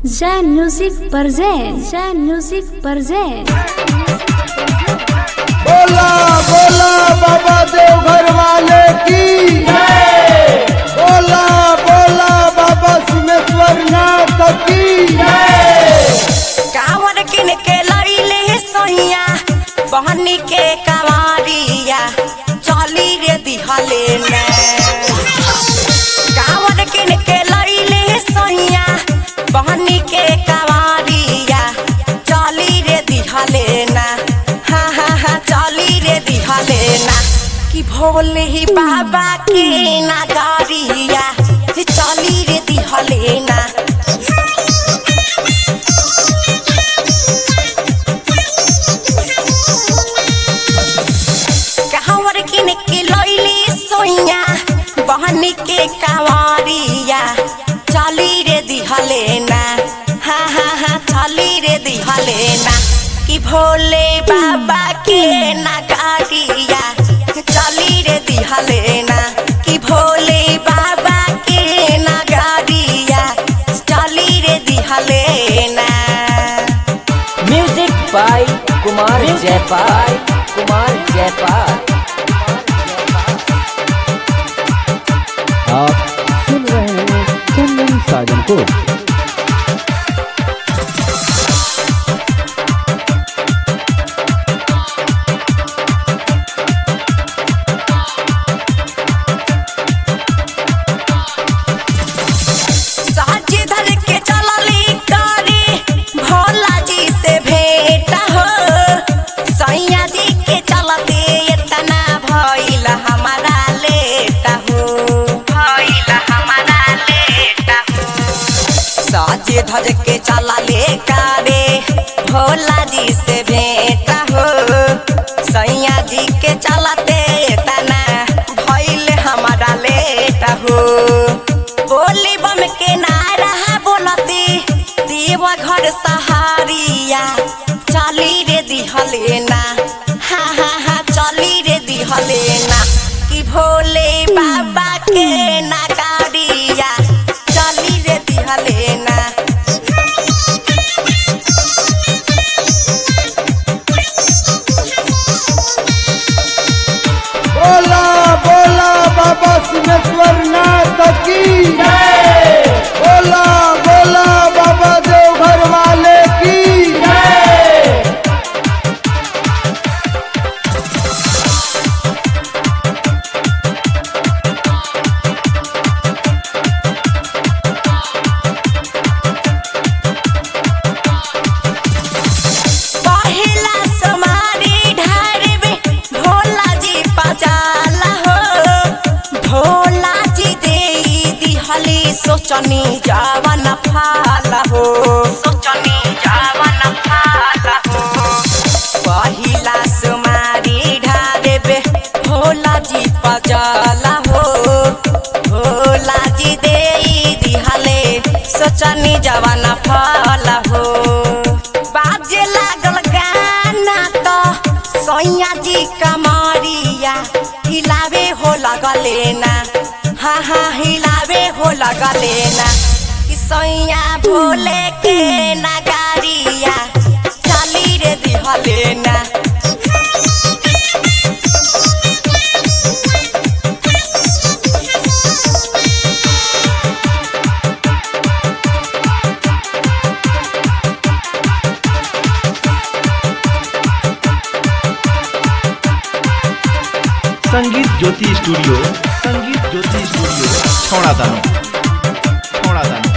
Zen Music presents Zen Music presents बोला बोला बाबा देवघर वाले की बोला बोला बाबा सिमेश्वर नाथ की कांवर किन के लईले सोहिया बहनी के कवारिया चली रे दिहले ने कांवर किन के लईले सोहिया बहनी के कवारिया चली रे दिहले ना हा हा हा चली रे दिहले ना कि भोले ही बाबा के नगरिया चली रे दिहले ना कहवर किन के लैली सोइया बहनी के कवारिया चली रे दिहले ना हा हा हा चली रे दिहले ना कि भोले बाबा के नगारिया चली रे दिहले ना कि भोले बाबा के नगारिया चली रे दिहले ना म्यूजिक बाय कुमार जयपाल कुमार जयपाल आप सुन रहे हैं चंदन साजन को साजी धर के चलली कारी भोला जी से भेंट हो सैया जी के चलते इतना भइल हमारा लेट हो भइल हमारा लेट हो साजे धज के चलले कारे भोला जी से भेंट हो सैया जी के चलते इतना भइल हमारा लेट हो बोली बम के नारा बोलती देवा घर सहारिया चली रे दिहले ना हा हा हा चली रे दिहले ना कि भोले बाबा के नगारिया चली रे दिहले ना बोला बोला बाबा सिमेश्वर नाथ की बोला बोला बाबा देवघर वाले की पहिला समारी ढारबे भोला जी पजाला हो भोला जी दे दिहली सोचनी जावन फाला हो सोचनी जावन फाला हो पहिला समारी ढारबे भोला जी पजाला हो भोला जी दे दिहले सोचनी जावन फाला हो बाजे लागल गाना तो सैया जी कमरिया हिलावे हो लगले ना हा हा हिलावे हो लगले ना कि सैया भोले के नगारिया चली रे दिहले ना संगीत ज्योति स्टूडियो संगीत ज्योति स्टूडियो छौड़ा दानो छौड़ा दानो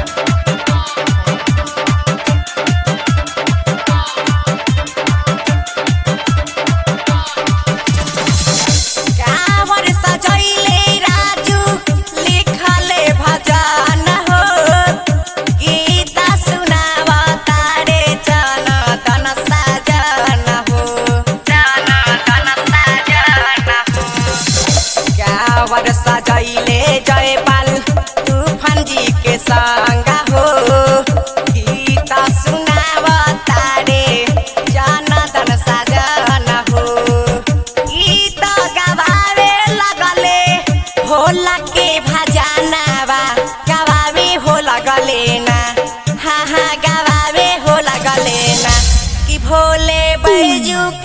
कांवर सजैले राजू लिखले भजन हो गीता सुनावा तारे जन तन साजन हो जन तन साजन हो कांवर सजैले जयपाल तू गवावे हो लगले ना कि भोले बैजू